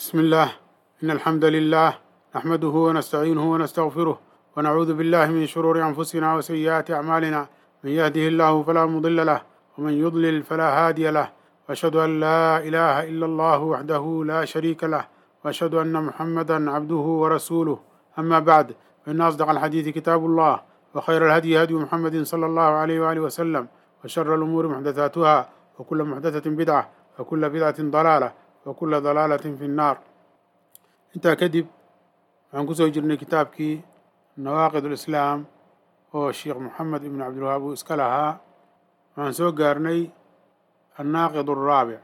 بسم الله إن الحمد لله نحمده ونستعينه ونستغفره ونعوذ بالله من شرور أنفسنا وسيئات أعمالنا من يهده الله فلا مضل له ومن يضلل فلا هادي له وأشهد أن لا إله إلا الله وحده لا شريك له وأشهد أن محمدا عبده ورسوله أما بعد فإن أصدق الحديث كتاب الله وخير الهدي هدي محمد صلى الله عليه وآله وسلم وشر الأمور محدثاتها وكل محدثة بدعة وكل بدعة ضلالة وكل ضلالة في النار intaa kadib waxaan kusoo jirnay kitaabkii nawaaqid ulislaam oo sheekh moxamed ibn cabdilwahaab uu iska lahaa waxaan soo gaarnay annaaqid araabic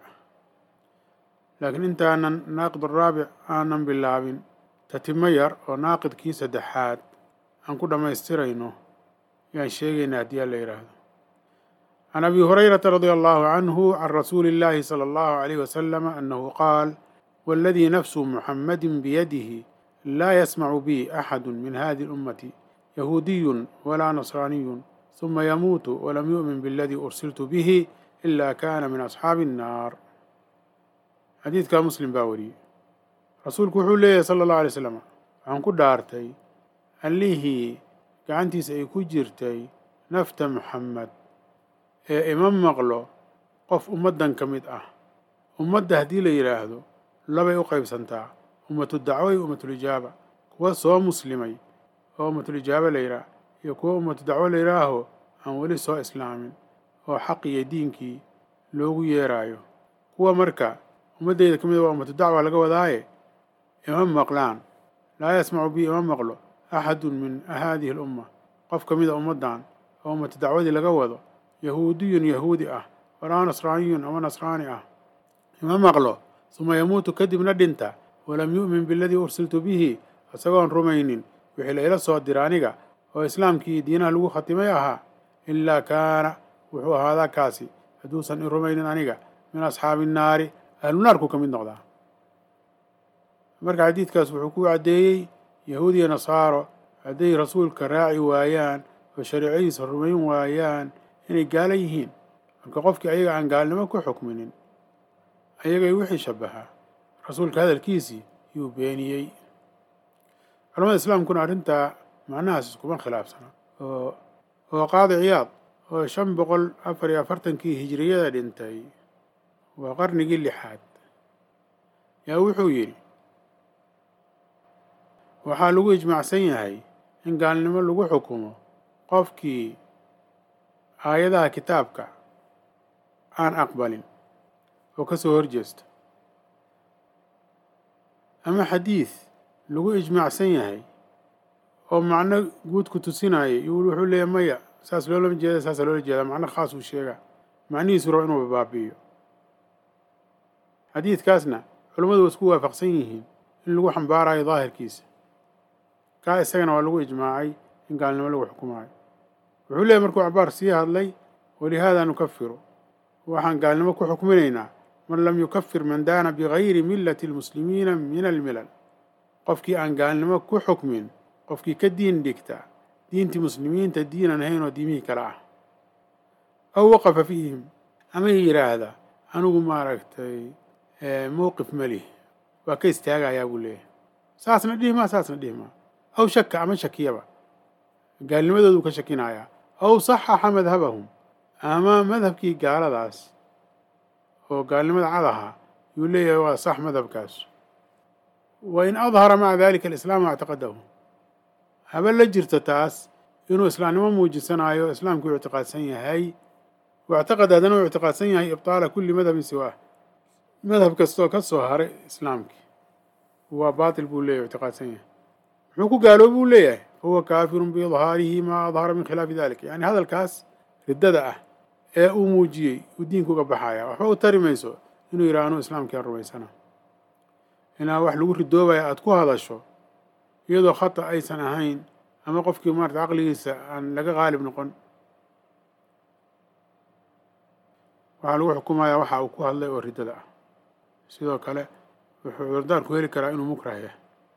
laakiin intaanan naaqid araabic aanan bilaabin tatimo yar oo naaqidkii saddexaad aan ku dhammaystirayno yaan sheegaynaa haddii alla yidhaahdo can abi hurayrata radia allahu canhu can rasuuli illaahi sala allahu alayh wasalama annahu qaal والذي نفس محمد بيده لا يسمع بي أحد من هذه الأمة يهودي ولا نصراني ثم يموت ولم يؤمن بالذي أرسلت به إلا كان من أصحاب النار حديث كان مسلم باوري رسولك وحول صلى الله عليه وسلم عن كدارتي الليه gacantiisa ay ku jirtay nafta moxamed ee ima maqlo qof ummaddan ka mid ah ummadda haddii la yidhaahdo labay u qaybsantaa ummatu dacwo iyo ummatulijaaba kuwa soo muslimay oo ummatulijaaba la yidhaah iyo kuwa ummatu dacwo la yidhaaho aan weli soo islaamin oo xaq iyo diinkii loogu yeeraayo kuwa marka ummaddeyda ka mid waa ummatu dacwa laga wadaaye ima maqlaan laa yasmacu bi ima maqlo axadun min haadihi alumma qof ka mida ummaddan oo ummatu dacwadii laga wado yahuudiyun yahuudi ah walaa nasraaniyun ama nasraani ah ima maqlo suma yamuutu kadibna dhinta walam yu'min biladii ursiltu bihi isagoon rumaynin wixii la ila soo dira aniga oo islaamkii diinaha lagu khatimay ahaa ilaa kaana wuxuu ahaadaa kaasi hadduusan i rumaynin aniga min asxaabi nnaari ahlunaarku ka mid noqdaa marka xadiidkaas wuxuu ku caddeeyey yahuud iyo nasaaro hadday rasuulka raaci waayaan oo shariicadiisa rumayn waayaan inay gaala yihiin marka qofkii ayaga aan gaalnimo ku xukminin ayagay wixii shabahaa rasuulka hadalkiisii yuu beeniyey culamada islaamkuna arrintaa macnahaas iskuma khilaafsana oo oo qaadi ciyaad oo shan boqol afar iyo afartankii hijiriyada dhintay waa qarnigii lixaad yaa wuxuu yidhi waxaa lagu ijmaacsan yahay in gaalnimo lagu xukumo qofkii aayadaha kitaabka aan aqbalin oo ka soo horjeesta ama xadiid lagu ijmaacsan yahay oo macno guud ku tusinaya iyo wuxuu leeyahy maya saas loolama jeeda saasa loola jeedaa macno khaas uu sheegaa macnihiisu rabo inuu baabi'iyo xadiidkaasna culammadu waa isku waafaqsan yihiin in lagu xambaarayo daahirkiisa kaa isagana waa lagu ijmaacay in gaalnimo lagu xukumaayo wuxuu leeyahy markuu cabaar sii hadlay walihaada nukafiru waxaan gaalnimo ku xukminaynaa man lam yukafir man daana bigayri millati almuslimiina min almilal qofkii aan gaalnimo ku xukmin qofkii ka diin dhigta diintii muslimiinta diinan ahayn oo diimihii kale ah aw waqafa fiihim ama yidhaahda anigu maaragtay mowqif malih waa ka istaagayaa buu leeyahay saasna dhihmaa saasna dhihmaa aw shaka ama shakiyaba gaalnimadooduu ka shakinayaa aw saxaxa madhabahum ama madhabkii gaaladaas oo gaalnimada cad ahaa yuu leeyahay waa sax madhabkaas wa in adhara maca dalika alislaama ictiqadahu haba la jirto taas inuu islaamnimo muujisanaayo islaamkii u ictiqaadsan yahay waictiqad haddana uu ictiqaadsan yahay ibtaala kulli madhabin siwaah madhab kastoo ka soo haray islaamkii waa baatil buu leeyahy ictiqaadsan yahay muxuu ku gaaloobi buu leeyahay fahuwa kaafirun biidhaarihi maa adhara min khilaafi dalik yani hadalkaas riddada ah ee uu muujiyey uu diinka uga baxaya waxba u tari mayso inuu yidhaha anuu islaamkiaan rumaysana inaa wax lagu ridoobaya aada ku hadasho iyadoo khata aysan ahayn ama qofkii maarata caqligiisa aan laga qaalib noqon waxaa lagu xukumayaa waxa uu ku hadlay oo riddada ah sidoo kale wuxuu cudurdaarku heli karaa inuu mukrah yahay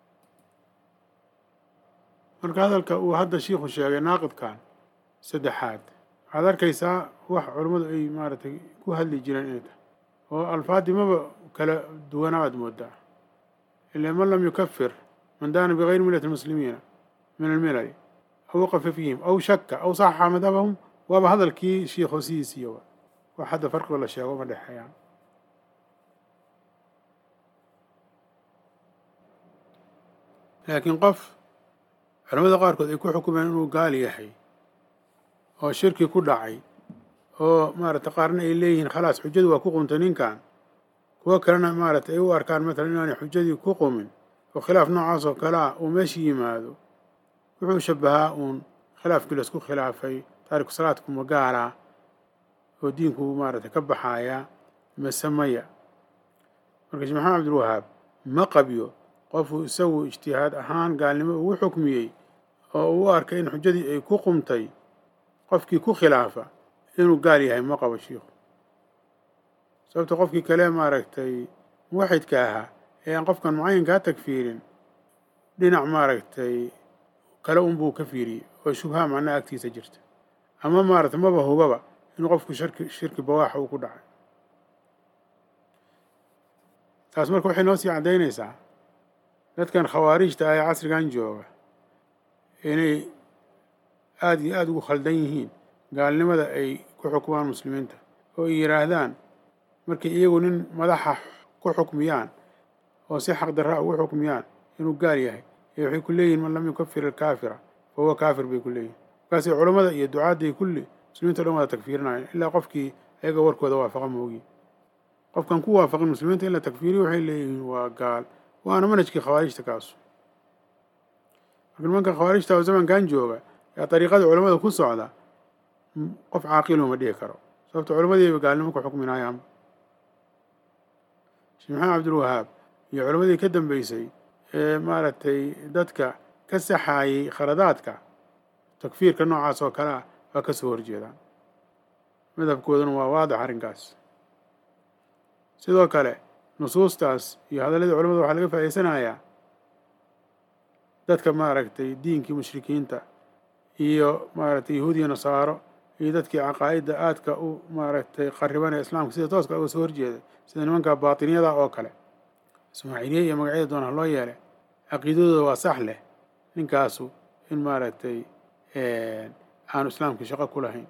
marka hadalka uu hadda shiikhu sheegay naaqidkan saddexaad waxaad arkaysaa wax culammadu ay maaragtay ku hadli jireen inay tahay oo alfaadii maba kala duwanaa aad moodaa ila man lam yukafir man daana bigayri millati lmuslimiina min almilali aw waqafa fiihim aw shaka aw saxaxa madhabahum waaba hadalkii shiikh hoosihiisiiyo wax hadda farqigo la sheego ma dhexeeyaan laakiin qof culamada qaarkood ay ku xukumeen inuu gaal yahay oo shirki ku dhacay oo maaragtay qaarna ay leeyihiin khalaas xujadu waa ku qumtay ninkan kuwo kalena maaragtay ay u arkaan matalan inaanay xujadii ku qumin oo khilaaf noocaas oo kale ah uu meesha yimaado wuxuu shabahaa uun khilaafkii laisku khilaafay taariku salaadku ma gaala oo diinku maaragtay ka baxaaya mase maya marka sheekh maxamed cabdilwahaab ma qabyo qofuu isagu ijtihaad ahaan gaalnimo ugu xukmiyey oo uu u arkay in xujadii ay ku qumtay qofkii ku khilaafa inuu gaal yahay ma qabo shiikhu sababta qofkii kale maaragtay muwaxidka ahaa ee aan qofkan mucayinkaa tagfiirin dhinac maaragtay kale unbuu ka fiiriyey oo shubha macnaha agtiisa jirta ama maaragtay maba hubaba inuu qofku shirki shirki bawaaxa uu ku dhacay taas marka waxay noo sii caddaynaysaa dadkan khawaarijta ah ee casrigan jooga inay aada iyo aada ugu khaldan yihiin gaalnimada ay ku xukumaan muslimiinta oo ay yidhaahdaan markay iyagu nin madaxa ku xukmiyaan oo si xaq darra ugu xukmiyaan inuu gaal yahay ee waxay ku leeyihin man lam yukafir alkaafira fa huwa kaafir bay ku leeyihin markaasay culammada iyo ducaadday kulli muslimiinta o dhan wada takfiirinayaan ilaa qofkii ayaga warkooda waafaqa moogi qofkan ku waafaqin muslimiinta in la takfiiriyo waxay leeyihiin waa gaal waana manhajkii khawaarijta kaasu marka nimanka khawaarijta oo zamankan jooga ee dariiqada culamada ku socda qof caaqiluma ma dhihi karo sababto culamadiiba gaalnimo ku xukminayaanba sheekh maxamed cabdilwahaab iyo culammadii ka dambeysay ee maaragtay dadka ka saxaayey khaladaadka takfiirka noocaas oo kale ah waa ka soo horjeedaan madhabkooduna waa waadix arrinkaas sidoo kale nusuustaas iyo hadalladii culamada waxaa laga faa'idaysanayaa dadka maaragtay diinkii mushrikiinta iyo maaragtay yahuud iyo nasaaro iyo dadkii caqaa'idda aadka u maaragtay qaribanaya islaamka sida tooska uga soo horjeeda sida nimanka baatiniyada oo kale ismaaciiliye iyo magacyada doona loo yeelay caqiidadooda waa sax leh ninkaasu in maaragtay aanu islaamkii shaqo ku lahayn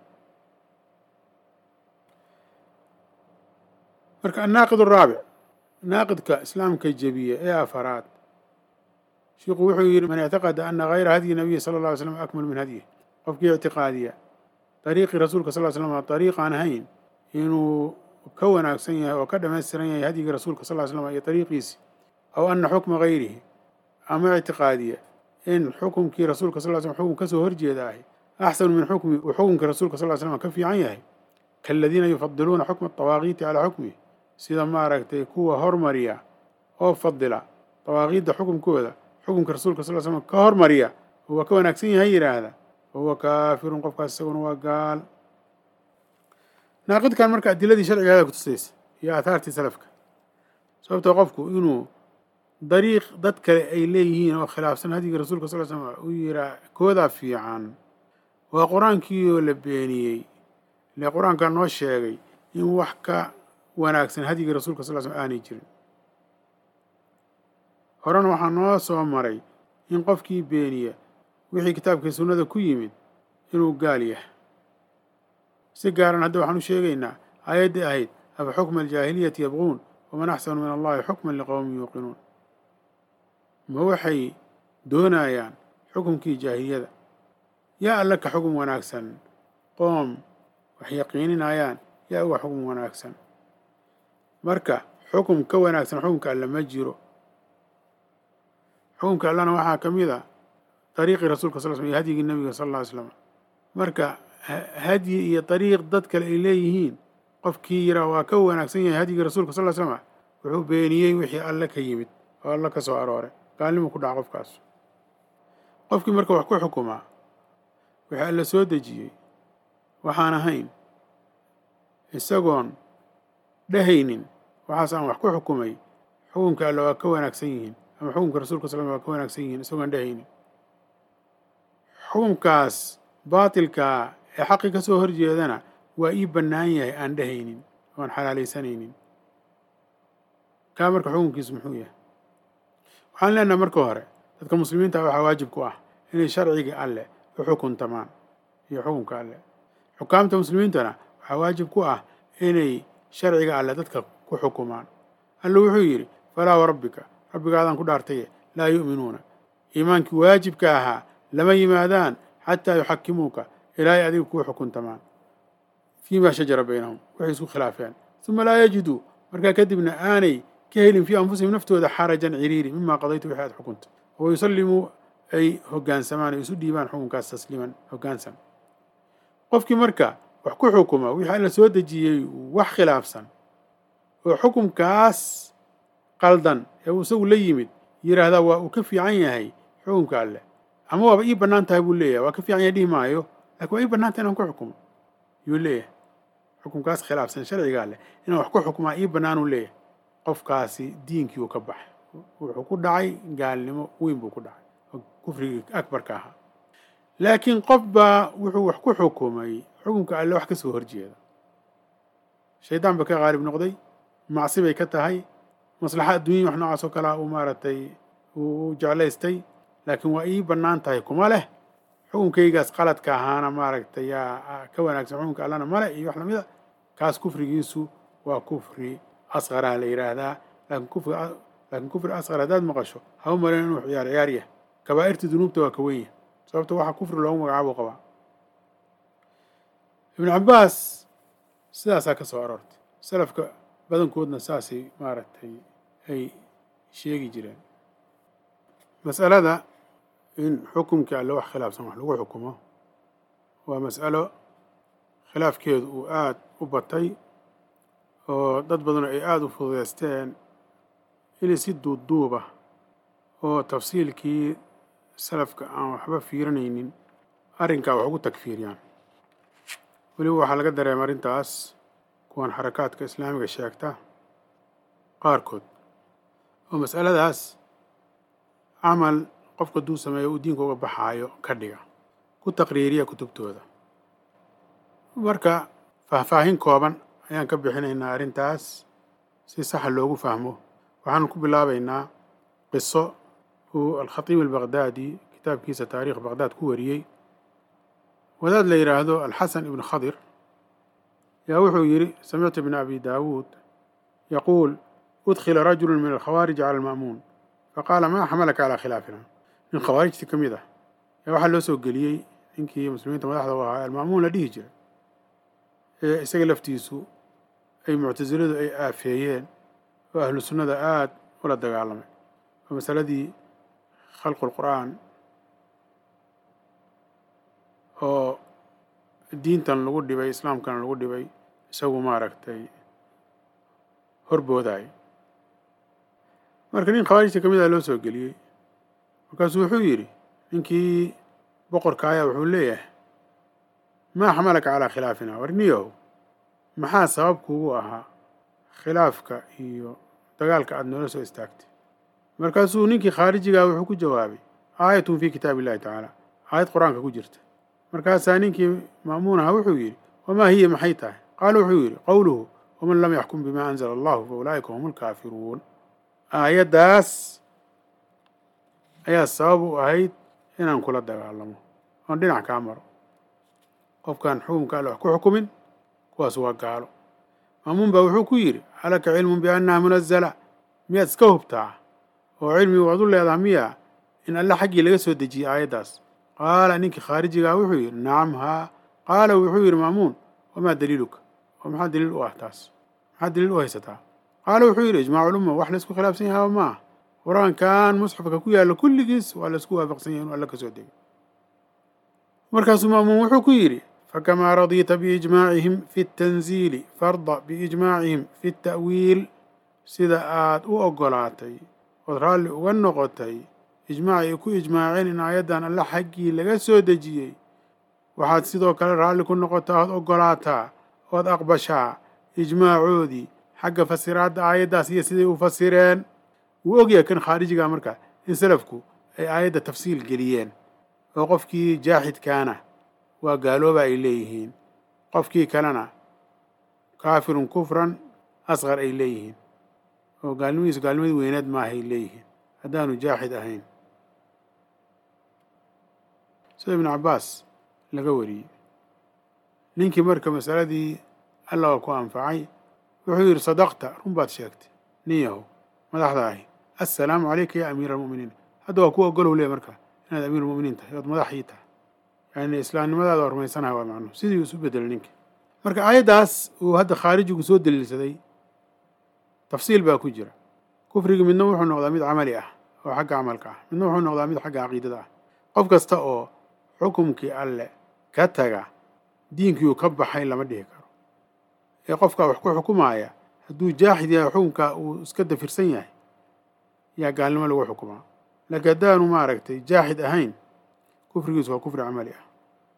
marka annaaqid araabic naaqidka islaamka jebiya ee afaraad shiiku wuxuu yidhi man ictaqada ana hayra hadyi nabiyi sala alla alay slam akmal min hadyih qofkii ictiqaadiya dariiqii rasuulka sal ly slam dariiq aan ahayn inuu ka wanaagsan yahay oo ka dhamaystiran yahay hadyigii rasuulka sal ly slam iyo dariiqiisi aw ana xukma hayrihi ama ictiqaadiya in xukumkii rasuulka sal ly slam xukun kasoo horjeeda ahi axsanu min xukmi uu xukunkii rasuulka sal ly slam ka fiican yahay kaaladiina yufadiluuna xukma atawaaqiiti calaa xukmih sida maaragtay kuwa hormariya oo fadila dawaaqiidda xukunkooda xukunka rasuulka sal ly slam ka hormariya oo waa ka wanaagsan yahay yidhaahda fa huwa kaafirun qofkaas isaguna waa gaal naaqidkan marka adiladii sharcigaada kutusaysa iyo aathaartii salafka sababtoo qofku inuu dariiq dad kale ay leeyihiin oo khilaafsan hadyigii rasuulka sal ly slam uu yihaa koodaa fiican waa qur-aankii oo la beeniyey ile qur-aankaa noo sheegay in wax ka wanaagsan hadyigii rasuulka sal ly slam aanay jirin horena waxaa noo soo maray in qofkii beeniya wixii kitaabkii sunnada ku yimid inuu gaal yahay si gaaran hadda waxaan u sheegaynaa aayaddii ahayd afa xukma aljaahiliyati yabquun waman axsanu min allahi xukman liqowmin yuuqinuun ma waxay doonayaan xukumkii jaahiliyada yaa alla ka xukun wanaagsan qoom wax yaqiininayaan yaa uga xukun wanaagsan marka xukum ka wanaagsan xukumka alla ma jiro xukumka allana waxaa ka mid a dariiqii rasuulka sal slam iyo hadyigii nabiga sal alla ly slam marka hadyi iyo dariiq dad kale ay leeyihiin qofkii yiraa waa ka wanaagsan yahay hadyigii rasuulka sal ly slama wuxuu beeniyey wixii alle ka yimid oo alle ka soo arooray gaalnimu ku dhaca qofkaas qofkii marka wax ku xukumaa wixii alle soo dejiyey waxaan ahayn isagoon dhehaynin waxaas aan wax ku xukumay xukunka alle waa ka wanaagsan yihiin ama xukunka rasuulka sal waa ka wanaagsan yihiin isagoon dhehaynin xukunkaas baatilkaa ee xaqii ka soo horjeedana waa ii bannaan yahay aan dhehaynin oan xalaalaysanaynin kaa marka xukunkiisu muxuu yahay waxaan leenahay marka hore dadka muslimiinta waxaa waajib ku ah inay sharciga alleh u xukuntamaan iyo xukunka alleh xukaamta muslimiintana waxaa waajib ku ah inay sharciga alleh dadka ku xukumaan alla wuxuu yidhi falaa warabbika rabbigaadaan ku dhaartaye laa yu'minuuna iimaankii waajibka ahaa lama yimaadaan xataa yuxakimuuka ilaahay adiga kuu xukuntamaan fii maa shajara baynahum waxay isku khilaafeen uma laa yajiduu markaa kadibna aanay ka helin fii anfusihim naftooda xarajan ciriiri mima qadaytu wixii aad xukunta wa yusallimuu ay hoggaansamaan ay isu dhiibaan xukunkaas tasliiman hoggaansan qofkii marka wax ku xukuma wixii alla soo dejiyey wax khilaafsan oo xukumkaas qaldan ee uu isagu la yimid yidhaahdaa waa uu ka fiican yahay xukumka alleh ama waaba ii bannaan tahay buu leeyahay waa ka fiican yahay dhihi maayo lakin waa ii bannaan tahay inaan ku xukumo yuu leeyahay xukumkaas khilaafsan sharciga alleh inaan wax ku xukumaa ii bannaanuu leeyahay qofkaasi diinkii uu ka baxay wuxuu ku dhacay gaalnimo weyn buu ku dhacay oo kufrigii akbarka ahaa laakiin qof baa wuxuu wax ku xukumay xukumka alle wax ka soo horjeeda shaydaan ba ka qaalib noqday macsi bay ka tahay maslaxa adduunya wax noocaas oo kalea uu maaragtay uu jeclaystay laakiin waa ii bannaan tahay kuma leh xukunkaygaas qaladka ahaana maaragtay yaa ka wanaagsan xukunka allana male iyo wax lamida kaas kufrigiisu waa kufri asqaraa la yidhaahdaa laakiin kufri laakiin kufri asqar haddaad maqasho ha u malen inuu ciyaar ciyaar yahay kabaa'irta dunuubta waa ka wenya sababta waxa kufri loogu magacaabo qabaa ibnu cabbaas sidaasaa ka soo aroortay salafka badankoodna saasay maaragtay ay sheegi jireen mas'alada in xukumkii alle wax khilaafsan wax lagu xukumo waa mas'alo khilaafkeedu uu aada u batay oo dad badanu ay aada u fududeysteen inay si duubduuba oo tafsiilkii salafka aan waxba fiirinaynin arrinkaa wax ugu tagfiiriyaan weliba waxaa laga dareema arrintaas kuwan xarakaadka islaamiga sheegta qaarkood oo mas'aladaas camal qofka duu sameeyo uu diinka uga baxaayo ka dhiga ku taqriiriya kutubtooda marka faahfaahin kooban ayaan ka bixinaynaa arrintaas si saxa loogu fahmo waxaan ku bilaabaynaa qiso uu alkhatiib albaqdaadi kitaabkiisa taariikh baqdaad ku wariyey wadaad la yidhaahdo alxasan ibnu khadir yaa wuxuu yidhi samictu ibna abi daawuud yaquul udkhila rajulu min alkhawaarij cala alma'muun faqaala maa xamalaka calaa khilaafina nin khawaarijtii ka mid ah yaa waxaa loo soo geliyey ninkii muslimiinta madaxda u ahaa alma'muun la dhihi jiray ee isaga laftiisu ay muctasiladu ay aafeeyeen oo ahlu sunnada aada ula dagaalamay oo masaladii khalqu lqur'aan oo diintan lagu dhibay islaamkana lagu dhibay isagu maaragtay horboodaay marka nin khawaarijta ka mid ah loo soo geliyey markaasuu wuxuu yidhi ninkii boqorka ayaa wuxuu leeyahay maa xamalaka calaa khilaafina warniyow maxaa sabab kuugu ahaa khilaafka iyo dagaalka aada noola soo istaagtay markaasuu ninkii khaarijigaa wuxuu ku jawaabay aayatun fii kitaabi illahi tacaala aayad qur-aanka ku jirta markaasaa ninkii ma'muun ahaa wuxuu yidhi wamaa hiya maxay tahay qaala wuxuu yidhi qowluhu waman lam yaxkum bimaa anzala allahu fa ulaa'ika hum alkaafiruun aayaddaas ayaa sabab u ahayd inaan kula dagaalamo oon dhinac kaa maro qofkaan xukumka alle wax ku xukumin kuwaas waa gaalo maamuun baa wuxuu ku yidhi alaka cilmun biannaha munazala miyaad iska hubtaa oo cilmi waad u leedaha miya in alle xaggii laga soo dejiyey aayaddaas qaala ninkii khaarijigaa wuxuu yidhi nacam haa qaala wuxuu yidhi maamuun wamaa daliiluka oo maxaa daliil u ah taas maxaa daliil u haysataa qaala wuxuu yidhi ijmaacu lumma wax laysku khilaafsan yahaa maaha qur-aankan musxafka ku yaalla kulligiis waa laysku waafaqsan yahay inu alle ka soo degay markaasuu maamuun wuxuu ku yidhi fakamaa radiita biijmaacihim fi اtanziili farda biijmaacihim fi اta'wiil sida aad u oggolaatay ood raalli uga noqotay ijmaaci ay ku ijmaaceen in aayaddan alle xaggii laga soo dejiyey waxaad sidoo kale raalli ku noqotaa ood oggolaataa ood aqbashaa ijmaacoodii xagga fasiraadda aayaddaas iyo siday u fasireen wuu ogyahay kan khaarijiga marka in salafku ay aayadda tafsiil geliyeen oo qofkii jaaxidkaana waa gaalooba ay leeyihiin qofkii kalena kaafirun kufran asqar ay leeyihiin oo gaalnimadiisu gaalnimadii weyneed maahay leeyihiin haddaanu jaaxid ahayn sida ibnu cabbaas laga wariyey ninkii marka masaladii alla waa ku anfacay wuxuu yidhi sadaqta run baad sheegtay nin yahow madaxda ahi assalaamu calayka ya amiira almu'miniin hadda waa ku ogolow leey marka inaad amiirulmu'miniin tahay ood madaxii tahay yani islaamnimadaada waa rumaysanaha waa macnuhu sidii isu bedelay ninka marka aayaddaas uu hadda khaarijigu soo daliilsaday tafsiil baa ku jira kufrigi midna wuxuu noqdaa mid camali ah oo xagga camalka ah midna wuxuu noqdaa mid xagga caqiidada ah qof kasta oo xukumkii alle ka taga diinkiiuu ka baxay lama dhihi karo ee qofkaa wax ku xukumaaya hadduu jaaxid yahay xukunkaa uu iska dafirsan yahay yaa gaalnimo lagu xukumaa laakiin haddaanu maaragtay jaaxid ahayn kufrigiisu waa kufri camali ah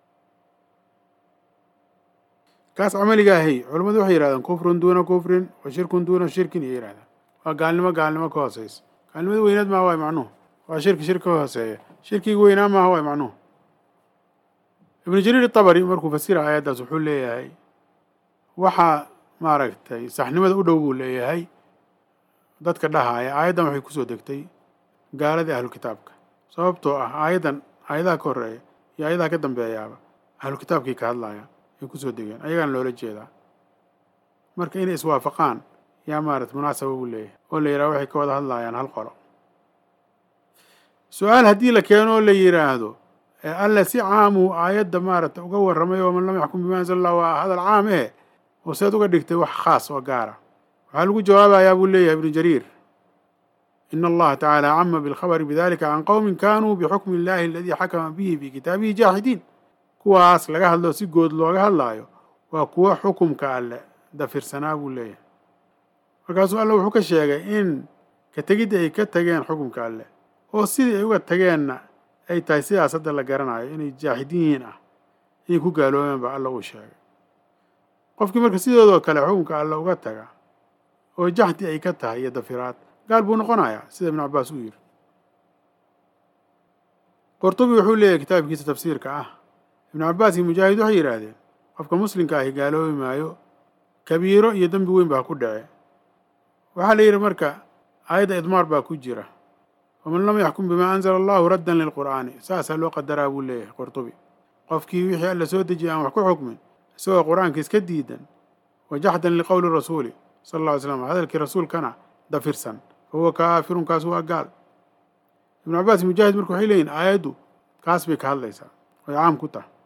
kaas camaliga ahay culammadu waxay yihahdaan kufrun duuna kufrin wa shirkun duuna shirkin iyo yihahdaan waa gaalnimo gaalnimo ka hooseysa gaalnimada weynaad maaha waay macnuhu waa shirki shirki ka hooseeya shirkiga weynaa maaha waay macnuhu ibnu jariir itabari markuu fasira aayaddaas wuxuu leeyahay waxaa maaragtay saxnimada u dhow buu leeyahay dadka dhahaaya aayaddan waxay kusoo degtay gaaladii ahlu kitaabka sababtoo ah aayaddan aayadaha ka horreeya iyo aayadaha ka dambeeyaaba ahlu kitaabkii ka hadlaya ay kusoo degeen ayagaana loola jeedaa marka inay iswaafaqaan yaa maarata munaasaba buu leeyahay oo la yidhaha waxay ka wada hadlayaan hal qolo su-aal haddii la keeno oo la yidhaahdo alle si caamuu aayadda maarata uga warramay oo man lam yaxkum bima anzala allah waa hadal caam eh oo seed uga dhigtay wax khaas oo gaara waxaa lagu jawaabayaa buu leeyahay ibnu jariir ina allaha tacaala cama bilkhabari bidalika can qowmin kanuu bixukmi illahi aladii xakama bihi fi kitaabihi jaaxidiin kuwaas laga hadlo si good looga hadlaayo waa kuwo xukumka alle dafirsanaa buu leeyahay markaasuu alle wuxuu ka sheegay in ka tegidda ay ka tageen xukumka alle oo sidii ay uga tageenna ay tahay sidaas hadda la garanayo inay jaaxidiin ah inay ku gaaloobeen baa alla uu sheegay qofkii marka sidoodoo kale xukunka alle uga taga oo jaxdi ay ka tahay iyo dafiraad gaal buu noqonayaa sida ibnu cabbaas uu yidhi qurtubi wuxuu leeyahay kitaabkiisa tafsiirka ah ibnu cabbaas iyo mujaahid waxay yidhaahdeen qofka muslimka ahi gaaloobi maayo kabiiro iyo dembi weyn baa ku dhace waxaa la yidhi marka aayadda idmaar baa ku jira waman lam yaxkum bimaa anzala allahu raddan lilqur'aani saasaa loo qadaraa buu leeyahay qurtubi qofkii wixii alla soo dejiyay aan wax ku xukmin isagoo qur-aanka iska diidan wa jaxdan liqowli rasuuli sala alla ly slam hadalkii rasuulkana dafirsan fa huwa kaafirun kaas waa gaal ibnu cabbaas mujaahid marka waxay leeyihin aayaddu kaas bay ka hadlaysaa way caam ku tahay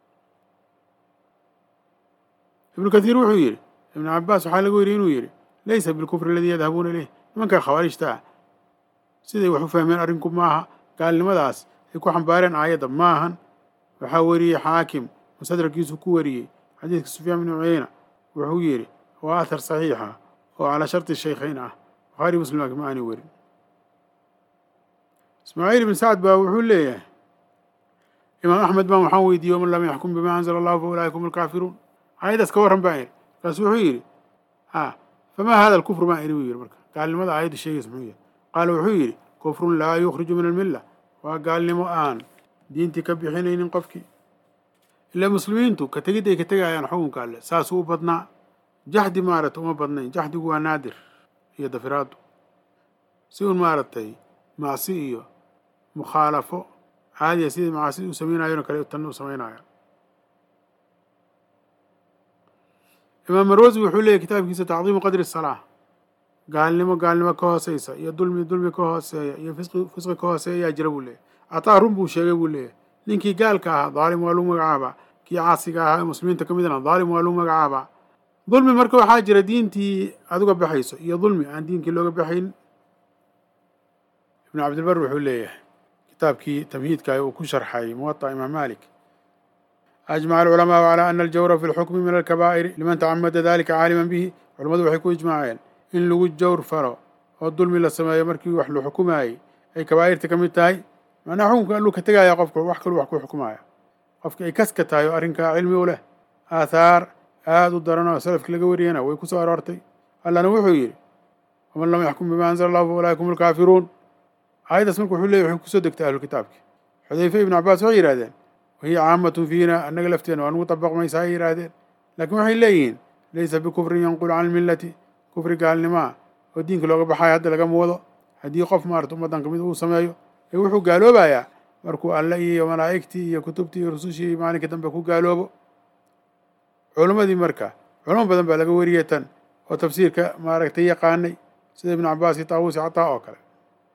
ibnu kathiir wuxuu yidhi ibnu cabbaas waxaa laga weriyey inuu yidhi laysa bilkufri aladii yadhabuuna ileyh nimanka khawaarijta ah siday wax u fahmeen arrinku maaha gaalnimadaas ay ku xambaareen aayadda maahan waxaa weriyey xaakim mustadrakiisu ku wariyey xadiidka sufyaan bnu cuyeyna wuxuu yidhi waa athar saxiixa oo calaa sharti shaykhayn ah bukhaari muslim laakiin ma aanay werin ismaaciil ibn sacd baa wuxuu leeyahay imaam axmed baan waxaan weydiiyey waman lam yaxkum bimaa anzala allahu fa ulaaika hum alkaafiruun aayaddaas ka warran baan idhi markaasu wuxuu yidhi a famaa hada alkufru baan idhi buu yidhi marka gaalnimada aayadda sheegaysa muxuu yahay qaala wuxuu yidhi kufrun laa yukhriju min almilla waa gaalnimo aan diintii ka bixinaynin qofkii ila muslimiintu ka tegid ay ka tegayaan xukunka alle saasuu u badnaa jaxdi maaragtay uma badnayn jaxdigu waa naadir iyo dafiraaddu si un maaragtay macsi iyo mukhaalafo caadiya sidii macaasida u sameynayona kale tanna u samaynaya imaam marwasi wuxuu leeyahy kitaabkiisa tacdiimu qadri salaa gaalnimo gaalnimo ka hooseysa iyo dulmi dulmi ka hooseeya iyo fisqi fisqi ka hooseeya ayaa jira buu leeyahy ataa run buu sheegay buu leeyahy ninkii gaalka ahaa daalim waa lagu magacaabaa kii caasiga ahaa ee muslimiinta ka midna daalim waa lagu magacaabaa dulmi marka waxaa jira diintii aad uga baxayso iyo dulmi aan diinkii looga baxayn ibnu cabdilbar wuxuu leeyahay kitaabkii tamhiidka uu ku sharxay muwaطa imaam malik ajmaca alculamaau calaa ana aljawra fi lxukmi min alkabaa'iri liman tacamada dalika caaliman bihi culammadu waxay ku ijmaaceen in lagu jawr falo oo dulmi la sameeyo markii wax la xukumaayey ay kabaa'irta ka mid tahay macnaha xukunka alluu ka tegaya qofka wax kaluu wax ku xukumaya qofka ay kaska tahay oo arrinkaa cilmi u leh aathaar aada u daran oo salafki laga wariyana way ku soo aroortay allana wuxuu yidhi waman lam yaxkum bima anzala allahu fa ulaaika hum alkaafiruun aayaddaas marka wuxuu leeyay waxay kusoo degtay ahlukitaabki xudayfe ibnu cabbaas waxay yidhahdeen wahiya caamatun fiina annaga lafteena waa nugu dabaqmaysa ay yidhaahdeen laakiin waxay leeyihiin laysa bikufrin yanqulu can almillati kufri gaalnimaa oo diinka looga baxayo hadda lagama wado haddii qof maarata ummaddan kamid uu sameeyo ee wuxuu gaaloobayaa markuu alle iyo malaa'igtii iyo kutubtii iyo rusushii maalinka dambe ku gaaloobo culimmadii marka culamo badan baa laga wariyay tan oo tafsiirka maaragtay yaqaanay sida ibnu cabaas iyo taawusi cataa oo kale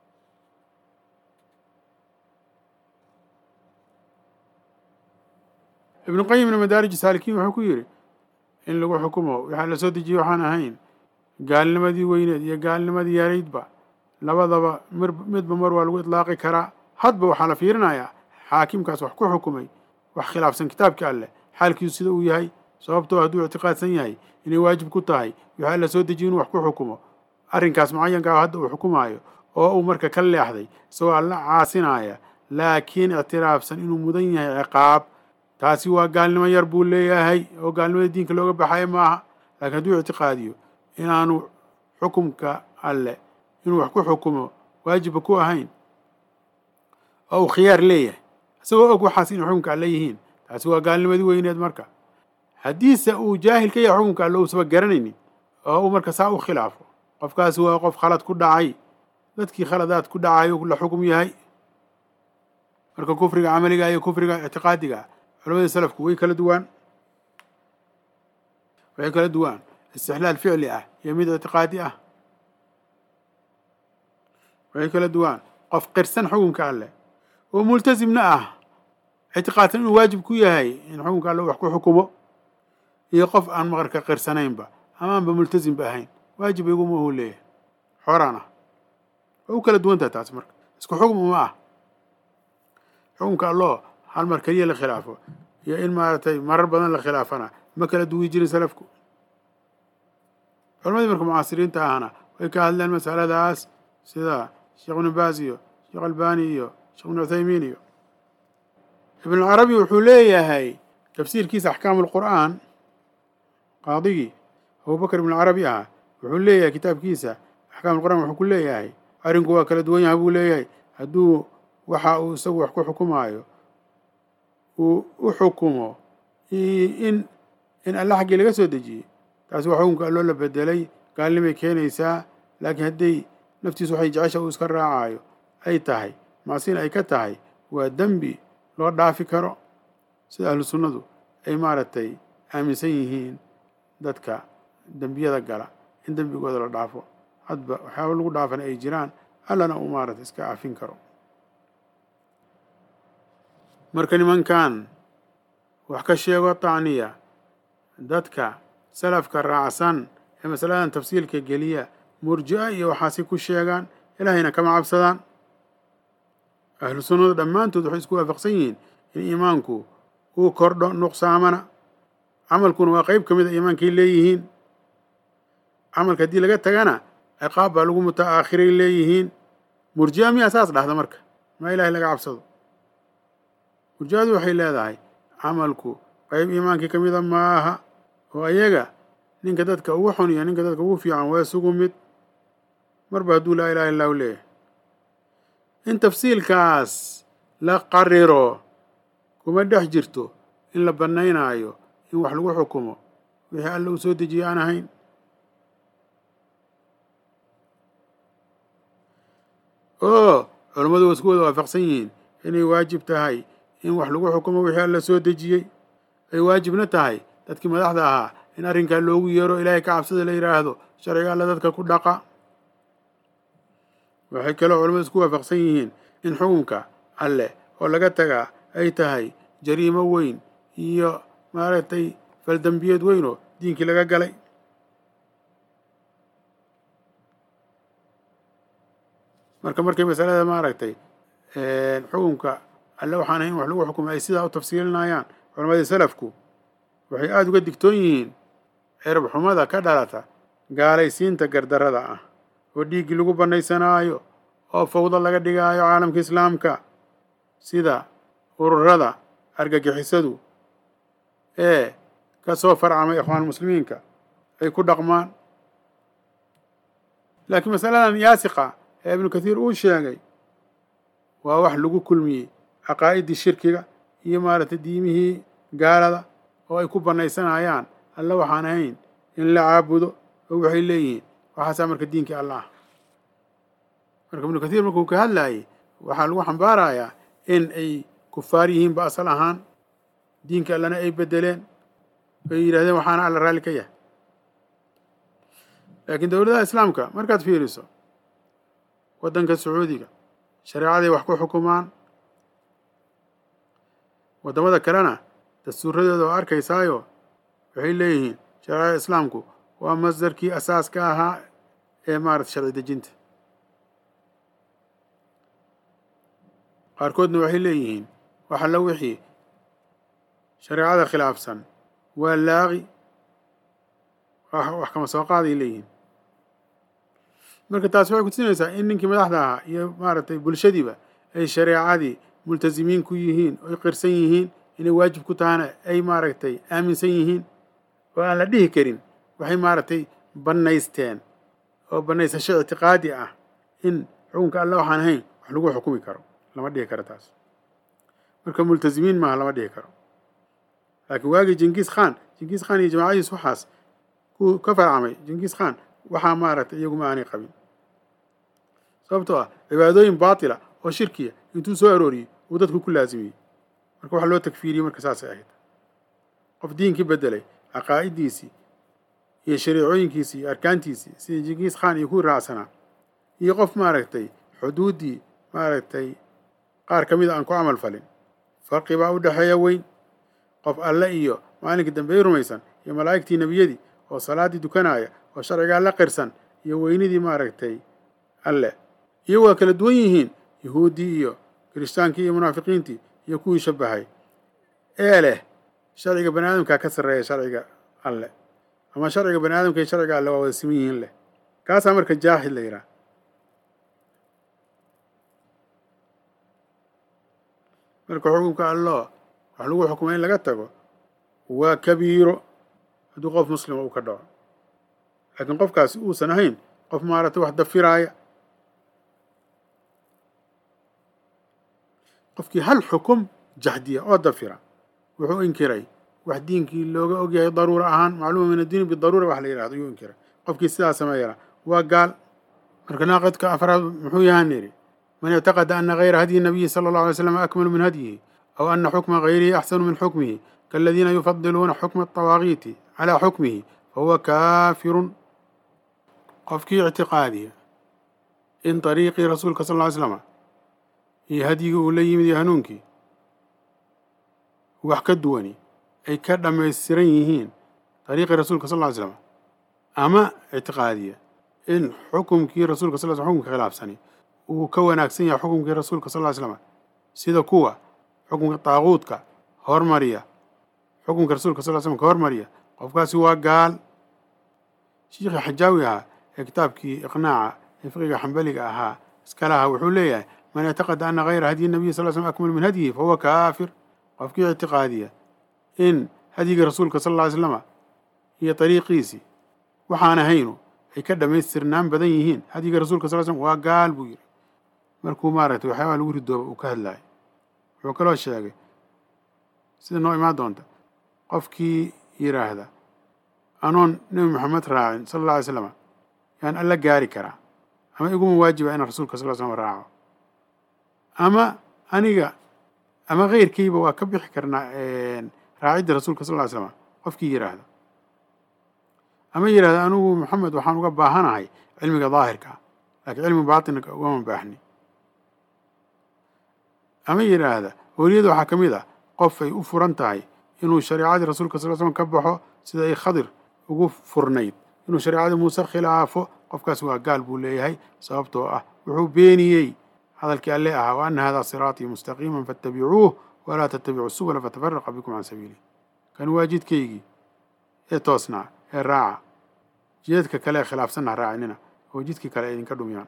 ibnu qayim ibna madaarij saalikiin wuxuu ku yidhi in lagu xukumo waxaa la soo dejiyey waxaan ahayn gaalnimadii weyneed iyo gaalnimadii yaraydba labadaba mir midba mar waa lagu itlaaqi karaa hadba waxaa la fiirinayaa xaakimkaas wax ku xukumay wax khilaafsan kitaabka alleh xaalkiisu sida uu yahay sababtoo hadduu ictiqaadsan yahay inay waajib ku tahay waxaa la soo dejiye inuu wax ku xukumo arrinkaas mucayankaa hadda uu xukumaayo oo uu marka ka leexday isagoo alla caasinaya laakiin ictiraafsan inuu mudan yahay ciqaab taasi waa gaalnimo yar buu leeyahay oo gaalnimada diinka looga baxayo maaha laakiin hadduu ictiqaadiyo inaanu xukumka alleh inuu wax ku xukumo waajibba ku ahayn oo uu khiyaar leeyahay isagoo og waxaas inay xukumka alle yihiin taasi waa gaalnimadii weyneed marka haddiise uu jaahil ka yahay xukumka alle uusaba garanaynin oo uu marka saa u khilaafo qofkaasi waa qof khalad ku dhacay dadkii khaladaad ku dhacayo la xukum yahay marka kufriga camaliga iyo kufriga ictiqaadiga culamada salafku way kala duwaan waxay kala duwaan istixlaal ficli ah iyo mid ictiqaadi ah waxay kala duwaan qof qirsan xukunka alleh oo multasimna ah ictiqaadsan inuu waajib ku yahay in xukunka alle wax ku xukumo iyo qof aan maqarka qirsanaynba amaanba multasimba ahayn waajib iguma uu leeyahay xoraan ah waa u kala duwantaha taas marka isku xukm uma ah xukunka alloo hal mar keliya la khilaafo iyo in maaragtay marar badan la khilaafana ma kala duwi jirin salafku culamadii marka mucaasiriinta ahna way ka hadleen masaladaas sida sheekh ibnu baas iyo sheekh albani iyo sheekh ibnu cuthaymiin iyo ibnucarabi wuxuu leeyahay tafsiirkiisa axkaamu lqur'aan qaadigii abubakr ibnucarabi ahaa wuxuu leeyahay kitaabkiisa axkaam lqur'aan wuxuu ku leeyahay arrinku waa kala duwan yahay buu leeyahay hadduu waxa uu isagu wax ku xukumaayo uu u xukumo in in alla xaggii laga soo dejiyey taasi waa xukunka alloo la bedelay gaalnimay keenaysaa laakiin hadday naftiisu waxay jecesha uu iska raacayo ay tahay macsina ay ka tahay waa dembi loo dhaafi karo sida ahlu sunnadu ay maaragtay aaminsan yihiin dadka dembiyada gala in dembigooda la dhaafo hadba waxyaaba lagu dhaafana ay jiraan allana uu maaragtay iska afin karo marka nimankan wax ka sheego tacniya dadka salafka raacsan ee masaladan tafsiilka geliya murji'a iyo waxaasi ku sheegaan ilaahayna kama cabsadaan ahlu sunnadu dhammaantood waxay isku waafaqsan yihiin in iimaanku uu kordho nuqsaamana camalkuna waa qeyb ka mid a iimaankay leeyihiin camalka haddii laga tagana ciqaab baa lagu muta'aakhiray leeyihiin murji'a miyaa saas dhahda marka maa ilahay laga cabsado murji'adu waxay leedahay camalku qeyb iimaankii ka mida maaha oo ayaga ninka dadka ugu xun iyo ninka dadka ugu fiican waa isugu mid marba hadduu laa ilaha illahu leeyahay in tafsiilkaas la qariro kuma dhex jirto in la bannaynaayo in wax lagu xukumo wixii alla uu soo dejiyey aan ahayn oo culammadu waa isku wada waafaqsan yihiin inay waajib tahay in wax lagu xukumo wixii alla soo dejiyey ay waajibna tahay dadkii madaxda ahaa in arrinkaa loogu yeero ilaahay ka cabsada la yidhaahdo sharciga alla dadka ku dhaqa waxay kaloo culamadu isku waafaqsan yihiin in xukunka alleh oo laga tagaa ay tahay jariimo weyn iyo maaragtay faldembiyeed weyn oo diinkii laga galay marka markay masalada maaragtay xukunka alle waxaan ahayn wax lagu xukumay ay sidaa u tafsiilinayaan culamadii salafku waxay aada uga digtoon yihiin cirab xumada ka dhalata gaalaysiinta gardarrada ah oo dhiiggii lagu bannaysanaayo oo fawdo laga dhigaayo caalamka islaamka sida ururada argagixisadu ee ka soo farcamay ikhwaan muslimiinka ay ku dhaqmaan laakiin masaladan yaasiqa ee ibnu kathiir uu sheegay waa wax lagu kulmiyey caqaa'iddii shirkiga iyo maaragtay diimihii gaalada oo ay ku bannaysanayaan alle waxaan ahayn in la caabudo oo waxay leeyihiin waxaasaa marka diinkii alla ah marka ibnu kathiir markuu ka hadlaayey waxaa lagu xambaarayaa in ay kufaar yihiinba asal ahaan diinka allana ay bedeleen ay yidhahdeen waxaana alla raalli ka yahay laakiin dowladaha islaamka markaad fiiriso waddanka sacuudiga shareecaday wax ku xukumaan waddamada kalena dastuuradooda oo arkaysaayo waxay leeyihiin shareecada islaamku waa masdarkii asaaska ahaa ee maarata sharci dejinta qaarkoodna waxay leeyihiin waxa la wixii shareecada khilaafsan waa laaqi wax kama soo qaaday leeyihiin marka taas waxay kutusinaysaa in ninkii madaxda ahaa iyo maaragtay bulshadiiba ay shareecadii multasimiin ku yihiin oy qirsan yihiin inay waajib ku tahana ay maaragtay aaminsan yihiin oo aan la dhihi karin waxay maaragtay bannaysteen oo bannaysasho ictiqaadi ah in xukunka alle waxaan ahayn wax lagu xukumi karo lama dhihi karo taas marka multasimiin maaha lama dhihi karo laakiin waagii jingiis khan jingiis khan iyo jamaacadiis waxaas ku ka farcamay jingiis khan waxaa maaragtay iyaguma aanay qabin sababtoo ah cibaadooyin baatila oo shirkiya intuu soo arooriyey uu dadku ku laasimiyey marka waxa loo takfiiriyey marka saasay ahayd qof diinkii bedelay caqaa'idiisii iyo shariicooyinkiisii iyo arkaantiisii sidii jingiis khan iyo kuwii raacsanaa iyo qof maaragtay xuduuddii maaragtay qaar ka mida aan ku camal falin farqi baa u dhexeeya weyn qof alle iyo maalinkii dambe rumaysan iyo malaa'igtii nebiyadii oo salaaddii dukanaya oo sharcigaa la qirsan iyo weynidii maaragtay alle iyo waa kala duwan yihiin yuhuuddii iyo kiristaankii iyo munaafiqiintii iyo kuwii shabahay ee leh sharciga bani aadamkaa ka sarreeya sharciga alle ama sharciga bani aadamka iyo sharciga alle waa wada siman yihiin leh kaasaa marka jaahid la yidhaha marka xukunka alloo wax lagu xukumay in laga tago waa kabiiro hadduu qof muslima uu ka dhaco laakiin qofkaasi uusan ahayn qof maaragtay wax dafiraaya qofkii hal xukum jahdiya oo dafira wuxuu inkiray wax diinkii looga ogyahay daruura ahaan macluuma min addiini bidaruura wax la yidhahdo ayuu inkiray qofkii sidaa sameeyana waa gaal marka naaqidka afraad muxuu yahaan yidhi man ictaqada ana gayra hadyi nabiyi sala allahu alay slam akmalu min hadyihi aw ana xukma gayrihi axsanu min xukmihi kaaladiina yufadiluuna xukma atawaaqiiti calaa xukmihi fahuwa kaafirun qofkii ictiqaadiya in dariiqii rasuulka sal ly slama iyo hadyigii uu la yimid iyo hanuunkii wax ka duwani ay ka dhammaystiran yihiin dariiqii rasuulka sal ly slam ama ictiqaadiya in xukumkii rasuulka sal sl xukumka khilaafsani uu ka wanaagsan yahay xukumkii rasuulka sal ly slam sida kuwa xukumka daaquudka hormariya xukumka rasuulka sal slm ka hormariya qofkaasi waa gaal shiikhii xajaawi ahaa ee kitaabkii iqnaaca ee fiqiga xambaliga ahaa iska lahaa wuxuu leeyahay man ictaqada ana gayra hadyi nabiy sal slm akmal min hadyihi fahuwa kaafir qofkii ictiqaadiya in hadyigii rasuulka sal lla ly slama iyo dariiqiisii waxaan ahaynu ay ka dhammaystirnaan badan yihiin hadyigii rasuulka sal slm waa gaal buu yidhi markuu maaragtay waxyaabaha lagu ridooba uu ka hadlaayay wuxuu kaloo sheegay sida noo imaan doonta qofkii yidhaahda anoon nebi moxamed raacin sala alla alay slama yaan alla gaari karaa ama iguma waajiba inaan rasuulka sal slm raaco ama aniga ama keyrkayba waa ka bixi karnaa raacidda rasuulka sal ly slama qofkii yidhaahda ama yidhahda anigu moxamed waxaan uga baahanahay cilmiga daahirka ah laakiin cilmi baatinka ugama baahni ama yidhaahda weliyada waxaa ka mid ah qof ay u furan tahay inuu shareecadii rasuulka sal slm ka baxo sida ay khadir ugu furnayd inuu shareecadii muuse khilaafo qofkaas waa gaal buu leeyahay sababtoo ah wuxuu beeniyey hadalkii alle ahaa wa ana hada siraatii mustaqiima faatabicuuh walaa tatabicuu subula fatafaraqa bikum can sabiilih kan waa jidkaygii ee toosnaa ee raaca jidadka kale ee khilaafsanna raacinina oo jidkii kale ay idinka dhumiyaan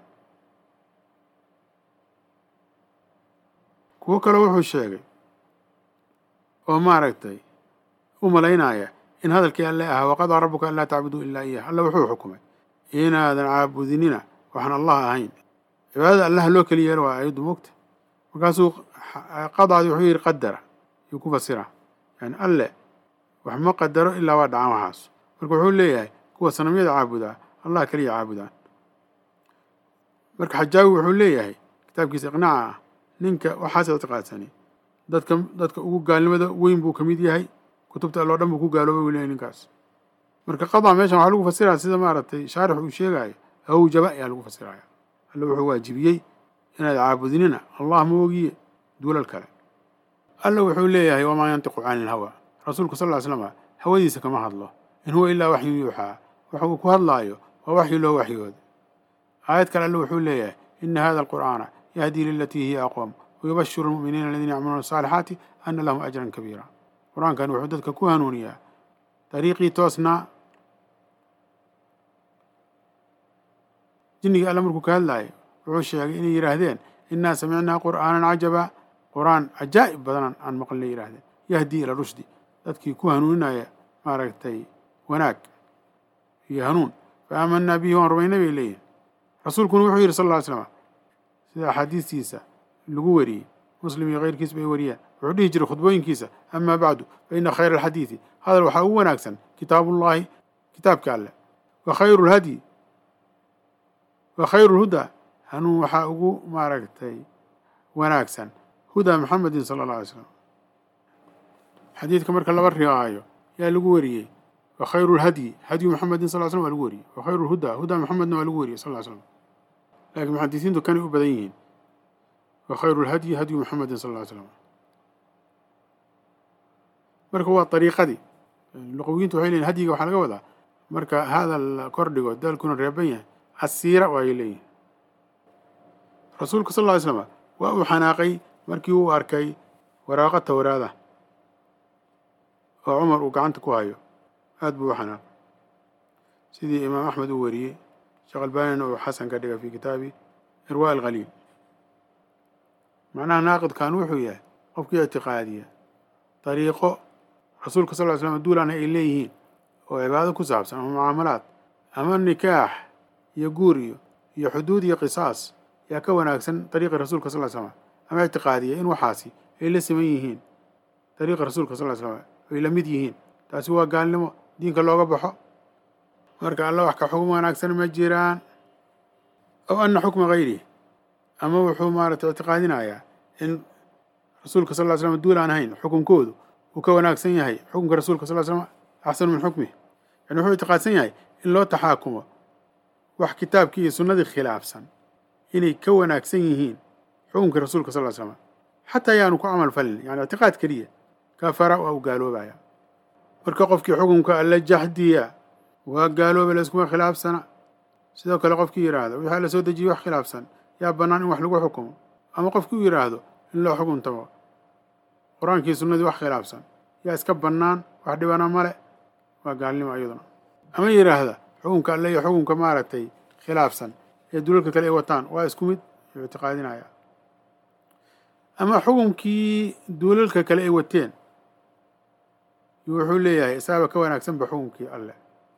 kuwo kale wuxuu sheegay oo maaragtay u malaynaya in hadalkii alle ahaa waqadaa rabuka an laa tacbuduu ilaa iyah alla wuxuu xukumay inaadan caabudinina waxaan allah ahayn cibaadada allaha loo keli yeelo waa ayaddu mogta markaasuu qadaadi wuxuu yidhi qadara yuu ku fasira yani alle wax ma qadaro ilaa waa dhacan waxaas marka wuxuu leeyahay kuwa sanamyada caabudaa allah keliya caabudaan marka xajaawi wuxuu leeyahay kitaabkiisa iqnaaca ah ninka waxaas ictiqaadsani dadka dadka ugu gaalnimada weyn buu ka mid yahay kutubta alloo dhan buu ku gaaloobay wuu leeyahay ninkaas marka qadaa meeshan waxaa lagu fasiraya sida maaragtay shaarix uu sheegayo awjaba ayaa lagu fasiraya alle wuxuu waajibiyey inaad caabudinina allah ma ogiye duulal kale alla wuxuu leeyahay wamaa yantiqu cani ilhawa rasuulku sal ly slama hawadiisa kama hadlo in huwa ilaa waxyun yuuxaa waxa uu ku hadlaayo waa waxyi loo waxyooda aayad kale alle wuxuu leeyahay ina hada alqur'aana yahdii lilatii hiya aqwam wayubashiru almu'miniina aladiina yacmaluuna asaalixaati ana lahum ajran kabiira qur-aankan wuxuu dadka ku hanuuniyaa dariiqii toosnaa jinnigii alle markuu ka hadlaayay wuxuu sheegay inay yidhaahdeen innaa samicnaa qur'aanan cajaba qur-aan cajaa'ib badanan aan maqlinay yidhahdeen yahdii ila rushdi dadkii ku hanuuninaya maaragtay wanaag iyo hanuun fa aamanaa bihi waan rumaynay bay leeyihin rasuulkuna wuxuu yidhi sal lla ly slama sida axaadiistiisa lagu wariyey muslim iyo keyrkiis bay wariyaan wuxuu dhihi jiray khudbooyinkiisa amaa bacdu fa ina khayra alxadiidi hadal waxaa ugu wanaagsan kitaabullaahi kitaabka alleh wa khayru lhadyi wa khayru lhudaa hanuun waxaa ugu maaragtay wanaagsan hudaa maxamedin sala allah alay slam xadiidka marka laba riwaayo yaa lagu wariyey wa khayru lhadyi hadyu maxamedin sal slam waa lagu wariyey wa khayru lhudaa hudaa maxamedna waa lagu wariyey sal ly slam laakiin muxadisiintu kanay u badan yihiin wa khayru lhadyi hadyu maxamedin sal ly slam marka waa ariiqadii luqawiyiintu waxay leyihin hadyiga waxaa laga wadaa marka hadal kordhigo daalkuna reeban yahay asiira waayay leeyihin rasuulku sal lla ly slama waa uu xanaaqay markii uu arkay waraaqo towraada oo cumar uu gacanta ku hayo aad buu u xanaaqay sidii imaam axmed uu wariyey sheekh albanina uu xasan ka dhigay fi kitaabi irwaa alkhaliil macnaha naaqidkan wuxuu yahay qofkii ictiqaadiya dariiqo rasuulka sal ly slam duulana ay leeyihiin oo cibaado ku saabsan ama mucaamalaad ama nikaax iyo guur iyo iyo xuduud iyo qisaas yaa ka wanaagsan dariiqi rasuulka sal ly slam ama ictiqaadiya in waxaasi ay la siman yihiin dariiqa rasuulka sal ly slam ay la mid yihiin taasi waa gaalnimo diinka looga baxo marka alla wax ka xukm wanaagsan ma jiraan aw ana xukma hayrihi ama wuxuu maaragtay ictiqaadinayaa in rasuulka sal ly slam duul aan ahayn xukunkoodu uu ka wanaagsan yahay xukunka rasuulka sal ly slam axsanu min xukmih yani wuxuu ictiqaadsan yahay in loo taxaakumo wax kitaabkii iyo sunnadii khilaafsan inay ka wanaagsan yihiin xukunkii rasuulka sal ly slam xataa yaanu ku camal falin yani ictiqaad keliya kafara waa uu gaaloobaya marka qofkii xukunka alla jaxdiya waa gaalooba layskuma khilaafsana sidoo kale qofkii yidhaahdo wixii alla soo dejiyey wax khilaafsan yaa bannaan in wax lagu xukumo ama qofkii u yidhaahdo in loo xukuntamo qur-aankii sunnadii wax khilaafsan yaa iska bannaan wax dhibana male waa gaalnimo iyaduna ama yidhaahda xukunka alle iyo xukunka maaragtay khilaafsan ee dulalka kale ay wataan waa isku mid yuu ictiqaadinaya ama xukunkii duulalka kale ay wateen wuxuu leeyahay isaaba ka wanaagsanba xukunkii alleh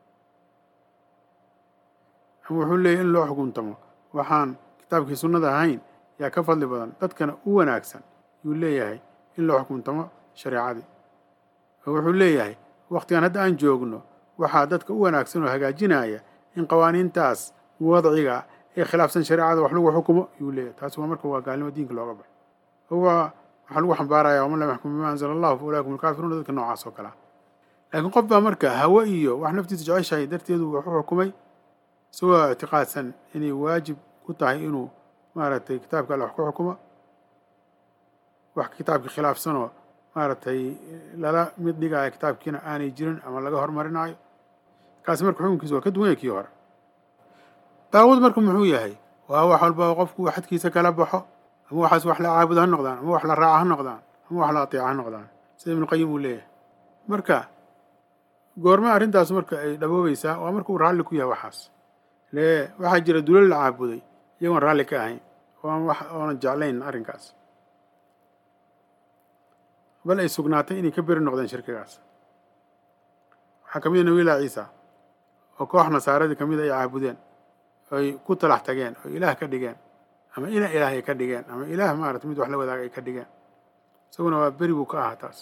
ama wuxuu leeyahay in loo xukuntamo waxaan kitaabkii sunnada ahayn yaa ka fadli badan dadkana u wanaagsan yuu leeyahay in loo xukuntamo shareecadii oo wuxuu leeyahay wakhtigan hadda aan joogno waxaa dadka u wanaagsan oo hagaajinaya in qawaaniintaas wadciga ee khilaafsan shareecada wax lagu xukumo yuu leeyahay taasi waa marka waa gaalnimo diinka looga baxo oo waa waxaa lagu xambaaraya waman lam yaxkum bima anzala allahu fa ulaikum alkaafiruuna dadka noocaas oo kale ah laakiin qof baa marka hawe iyo wax naftiisa jeceshahay darteedu wax u xukumay isagoo ictiqaadsan inay waajib ku tahay inuu maaragtay kitaabka alle wax ku xukumo wax kitaabkii khilaafsanoo maaragtay lala mid dhigaayo kitaabkiina aanay jirin ama laga hormarinaayo kaasi marka xukunkiisa waa ka duwan yahay kii hore daawud marka muxuu yahay waa wax walba oo qofku xadkiisa kala baxo ama waxaas wax la caabudo ha noqdaan ama wax la raaca ha noqdaan ama wax la ateeca ha noqdaan sida ibnuqayim uu leeyahay marka goorma arrintaas marka ay dhaboobaysaa waa marka uu raalli ku yahay waxaas lee waxaa jira dulal la caabuday iyagoon raalli ka ahayn oon wax oonan jeclayn arrinkaas bal ay sugnaatay inay ka beri noqdeen shirkigaas waxaa ka mid a nabiyllah ciisa oo koox nasaaradii ka mid ay caabudeen oy ku talax tageen oo ilaah ka dhigeen ama ina ilaah ay ka dhigeen ama ilaah maarata mid wax la wadaaga ay ka dhigeen isaguna waa beri buu ka ahaa taas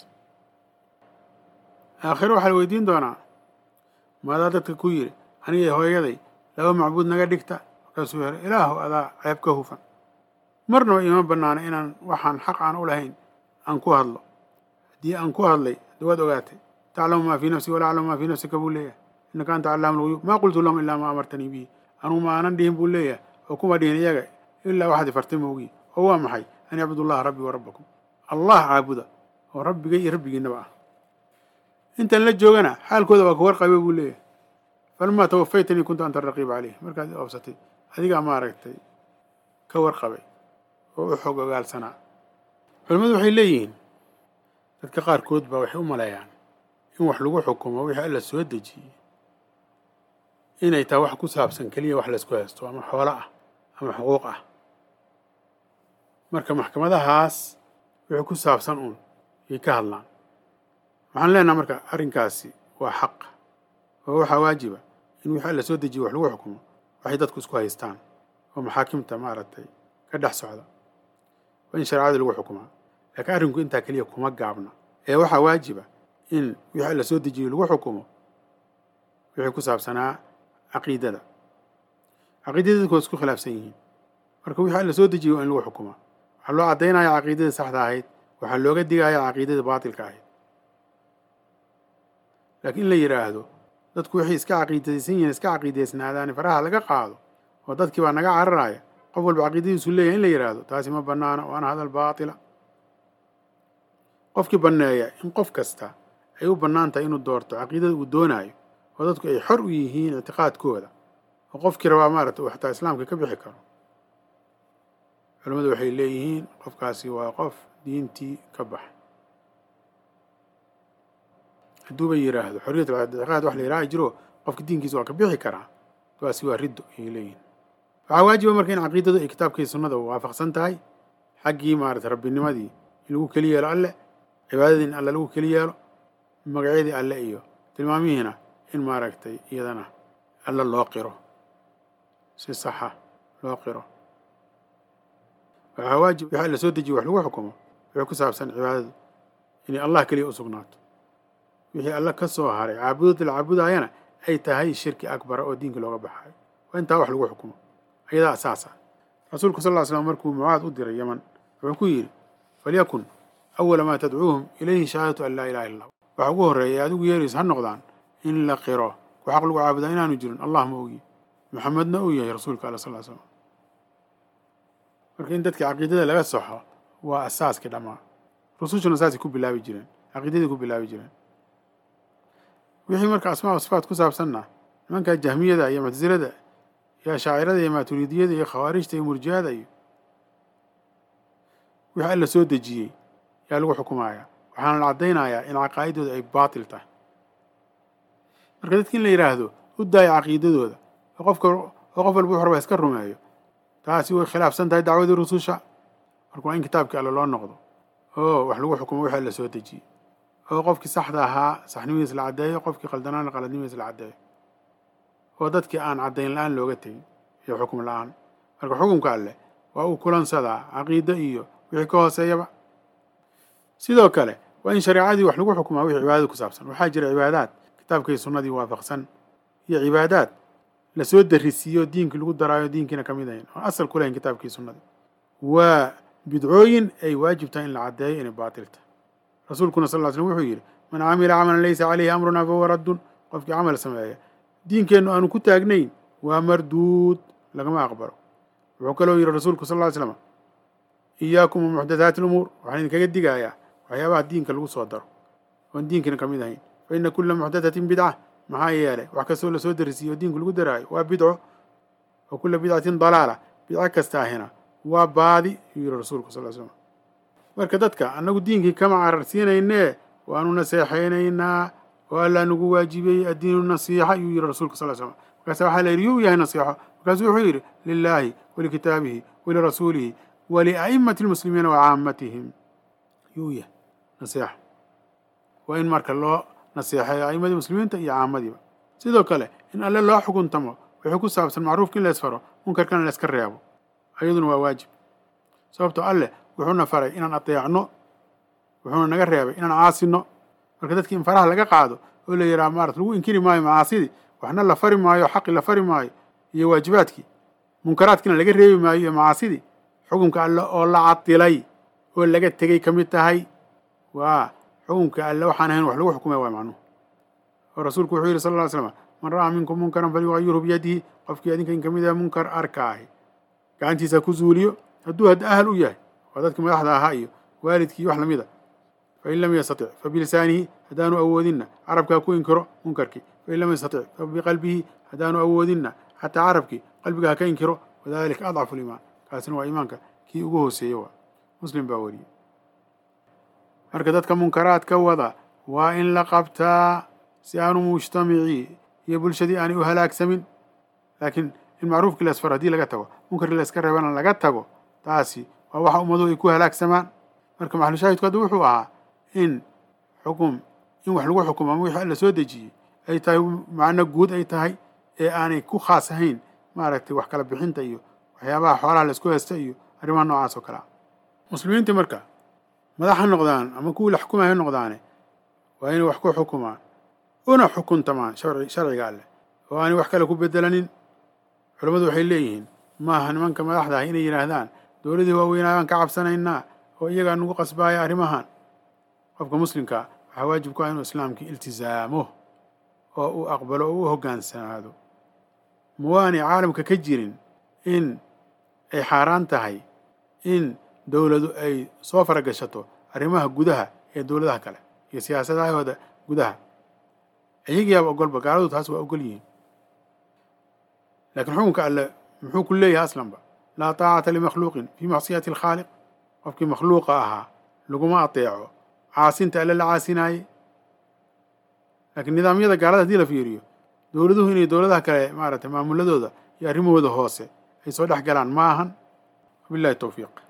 aakhiro waxaa la weydiin doonaa maadaa dadka ku yidhi anigay hooyaday laba macbuud naga dhigta markaasuu yara ilaahu adaa ceeb ka hufan marnaba iima bannaana inaan waxaan xaq aan u lahayn aan ku hadlo haddii aan ku hadlay de waad ogaatay taclamu maa fii nafsi walaa aclamu maa fii nafsika buu leeyahay innaka anta callaamu lguyuub maa qultu lahum ilaa maa amartanii bihi anugu ma aanan dhihin buu leeyahay oo kuma dhihin iyaga ilaa waxaad ifartay moogii oo waa maxay an yacbudu allaha rabbii wa rabbakum allah caabuda oo rabbigay iyo rabbigiinaba ah intaan la joogana xaalkooda waa ka warqabe buu leeyahay falamaa tawafaytanii kuntu anta raqiiba caleyh markaad i oobsatay adigaa maaragtay ka warqabay oo u xog ogaalsanaa culimmadu waxay leeyihiin dadka qaarkood baa waxay u maleeyaan in wax lagu xukumo wixii alla soo dejiyey inay tahay wax ku saabsan keliya wax laysku haysto ama xoolo ah ama xuquuq ah marka maxkamadahaas wixii ku saabsan uun yay ka hadlaan waxaan leenaha marka arrinkaasi waa xaq oo waxaa waajiba in wixii alla soo dejiye wax lagu xukumo waxay dadku isku haystaan oo maxaakimta maaragtay ka dhex socda waa in shareecada lagu xukumaa laakiin arrinku intaa keliya kuma gaabna ee waxaa waajiba in wixii alla soo dejiye lagu xukumo wixii ku saabsanaa caqiidada caqiidada dadku waa isku khilaafsan yihiin marka wixii alla soo dejiye waa in lagu xukumaa waxaa loo caddaynaya caqiidadii saxda ahayd waxaa looga digaya caqiidadii baatilka ahayd laakiin in la yidhaahdo dadku waxay iska caqiidaysan yihiin iska caqiidaysnaadaani faraha laga qaado oo dadkii baa naga cararaya qof walba caqiidadiisu leeyahay in la yidhaahdo taasi ma bannaana waana hadal baatila qofkii banneeya in qof kasta ay u bannaan tahay inuu doorto caqiidada uu doonaayo oo dadku ay xor u yihiin ictiqaadkooda oo qofkii rabaa maaragta uu xataa islaamka ka bixi karo culimmadu waxay leeyihiin qofkaasi waa qof diintii ka baxa hadduuba yidhaahdo xorriyatul ictiqaad wax la yidhaha jiro qofka diinkiisa waa ka bixi karaa taasi waa riddo ayay leeyihiin waxaa waajiba marka in caqiidadu ay kitaabkii sunnada waafaqsan tahay xaggii maarata rabbinimadii in lagu keli yeelo alle cibaadadii in alle lagu keli yeelo magacyadii alle iyo tilmaamihiina in maaragtay iyadana alle loo qiro si saxa loo qiro waxaa waajib wixii alla soo dejiye wax lagu xukumo wixii ku saabsan cibaadadu inay allah keliya u sugnaato wixii alle ka soo haray caabudada la caabudaayana ay tahay shirki akbara oo diinka looga baxayo waa intaa wax lagu xukumo ayadaa asaas ah rasuulku sal ll slam markuu mucaad u diray yaman wuxuu ku yidhi falyakun awala maa tadcuuhum ilayhi shahaadatu an laa ilaha illa waxa ugu horreeya ee adigu yeeraysa ha noqdaan in la qiro ku xaq lagu caabudaa inaanu jirin allah ma ogi maxamedna uu yahay rasuulka alla sal slam marka in dadka caqiidada laga soxo waa asaaskii dhammaa rusushuna saasay ku bilaabi jireen caqiidadii ku bilaabi jireen wixii marka asmaa sifaat ku saabsanna nimankaa jahmiyada iyo muctasilada iyo ashaacirada iyo maaturidiyada iyo khawaarijta iyo murjihada iyo wixii alla soo dejiyey yaa lagu xukumayaa waxaana la caddaynayaa in caqaa'idooda ay baatil tahay marka dadki in la yidhaahdo u daaya caqiidadooda oo qofka oo qof walba wuxu raba iska rumeeyo taasi way khilaafsan tahay dacwadii rususha marka waa in kitaabkii alle loo noqdo oo wax lagu xukumo wixii alla soo dejiyey oo qofkii saxda ahaa saxnimadiis la caddeeyo qofkii qaldanaana qaladnimadiis la caddeeyo oo dadkii aan caddayn la-aan looga tegin iyo xukum la-aan marka xukumka alleh waa uu kulansadaa caqiide iyo wixii ka hooseeyaba sidoo kale waa in shareecadii wax lagu xukumaa wixii cibaadada ku saabsan waxaa jira cibaadaad kitaabkii sunnadii waafaqsan iyo cibaadaad lasoo darisiiyo diinkii lagu daraayo diinkiina ka mid ahayn oon asal ku lahayn kitaabkii sunnadii waa bidcooyin ay waajib tahay in la caddeeyo inay baatil tahay rasuulkuna sal ll ly slm wuxuu yidhi man camila camalan laysa caleyhi amrunaa fahuwa raddun qofkii camal sameeya diinkeennu aanu ku taagnayn waa marduud lagama aqbalo wuxuu kaloo yidhi rasuulku sal ll ly slam iyaakum wamuxdathaati lumuur waxaan idinkaga digayaa waxyaabaha diinka lagu soo daro oon diinkina ka mid ahayn fa ina kula muxdathatin bidca maxaa yeelay wax kastoo lasoo darisiiyo diinku lagu daraayo waa bidco wa kula bidcatin dalaala bidco kasta ahina waa baadi yuu yihi rasuulku sal l slam marka dadka annagu diinkii kama cararsiinaynee waanu naseexaynaynaa oo allaa nagu waajibiyey addiinu nasiixa yuu yihi rasuulka sal slam markaasa waxaa la yidhi yuu yahay nasiixo markaasuu wuxuu yidhi lilaahi walikitaabihi walirasuulihi walia'imati lmuslimiina wa caamatihim yuu yahay nasiixa waa in marka loo naseexeeyo a'immadii muslimiinta iyo caamadiiba sidoo kale in alle loo xukuntamo wixii ku saabsan macruufka in la isfaro munkarkana la iska reebo ayaduna waa waajib sababtoo alleh wuxuuna faray inaan adeecno wuxuuna naga reebay inaan caasino marka dadkii in faraha laga qaado oo la yidhaha maarata lagu inkiri maayo macaasidii waxna la fari maayo xaqi la fari maayo iyo waajibaadkii munkaraadkiina laga reebi maayo iyo macaasidii xukunka alle oo la cadilay oo laga tegey ka mid tahay waa xukunka alle waxaan ahayn wax lagu xukumay waa macnuhu oo rasuulku wuxuu yidhi sal lla ly slam man ra'aa minkum munkaran falyugayirhu biyadihi qofkii adinka in ka mid ah munkar arkaahi gacantiisa ku zuuliyo hadduu hadda ahal u yahay waa dadkii madaxda ahaa iyo waalidkii wax lamid a fain lam yastatic fa bilisaanihi haddaanu awoodinna carabkaa ku inkiro munkarkii fain lam yastatic fa biqalbihi haddaanu awoodinna xataa carabkii qalbiga ha ka inkiro wadalika adcafu liimaan kaasina waa iimaanka kii ugu hooseeye waa muslim baa wariyey marka dadka munkaraadka wada waa in la qabtaa si aanu mujtamicii iyo bulshadii aanay u halaagsamin laakiin in macruufkii lasfar haddii laga tago munkarkii layska reebana laga tago taasi waa waxa ummaduhu ay ku halaagsamaan marka maxalushaahidku hadda wuxuu ahaa in xukum in wax lagu xukumo ama wixii alla soo dejiyey ay tahay macno guud ay tahay ee aanay ku khaas ahayn maaragtay wax kala bixinta iyo waxyaabaha xoolaha laisku haysta iyo arrimaha noocaas oo kale a muslimiintii marka madax ha noqdaan ama kuwii la xukumay ha noqdaane waa inay wax ku xukumaan una xukuntamaan sharci sharciga alleh oo aanay wax kale ku bedelanin culammadu waxay leeyihiin maaha nimanka madaxda ah inay yidhaahdaan dowladii waaweynaa baan ka cabsanaynaa oo iyagaa nagu qasbaaya arrimahan qofka muslimka waxaa waajib ku ah inuu islaamkii iltisaamo oo uu aqbalo oo u hoggaansanaado ma waanay caalamka ka jirin in ay xaaraan tahay in dowladu ay soo faragashato arrimaha gudaha ee dowladaha kale iyo siyaasadahooda gudaha iyagiyaaba ogolba gaaladu taas waa ogol yihiin laakiin xukunka alle muxuu ku leeyahay aslanba laa taacata limakhluuqin fii macsiyati alkhaaliq qofkii makhluuqa ahaa laguma ateeco caasinta alle la caasinaaye laakiin nidaamyada gaalada hadii la fiiriyo dowladuhu inay dowladaha kale maaragtay maamuladooda iyo arrimahooda hoose ay soo dhex galaan ma ahan wabillahi towfiiq